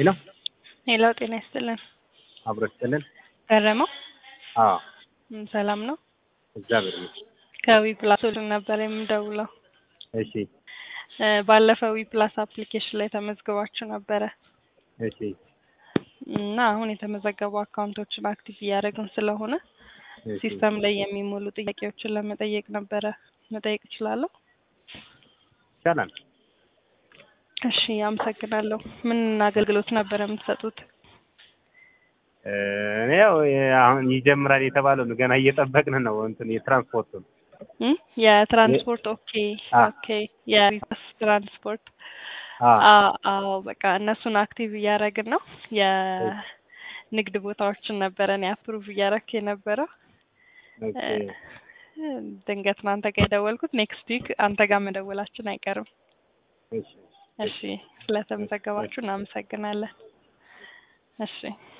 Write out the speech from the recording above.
ሄሎ ሄሎ ጤና ይስጥልን። አብሮ ይስጥልን። ገረመው አዎ ም፣ ሰላም ነው? እግዚአብሔር ይመስገን። ከዊ ፕላስ ነበር የምደውለው። እሺ እ፣ ባለፈው ዊ ፕላስ አፕሊኬሽን ላይ ተመዝግባችሁ ነበረ እሺ እና አሁን የተመዘገቡ አካውንቶችን አክቲቭ እያደረግን ስለሆነ እሺ ሲስተም ላይ የሚሞሉ ጥያቄዎችን ለመጠየቅ ነበረ። መጠየቅ እችላለሁ? ይቻላል። እሺ አመሰግናለሁ። ምን አገልግሎት ነበረ የምትሰጡት? እ፣ እኔ ያው የ- አሁን ይጀምራል የተባለው ነው። ገና እየጠበቅን ነው። እንትን የትራንስፖርቱን እም? የትራንስፖርት ኦኬ አ ኦኬ የዊፕላስ ትራንስፖርት አ አ- አዎ በቃ እነሱን አክቲቭ እያደረግን ነው። የንግድ ቦታዎችን ነበረ እኔ አፕሩቭ እያደረክ የነበረው ኦኬ እ፣ ድንገት ነው አንተ ጋር የደወልኩት። ኔክስት ዊክ አንተ ጋር መደወላችን አይቀርም። እሺ እሺ ስለተመዘገባችሁ እናመሰግናለን። እሺ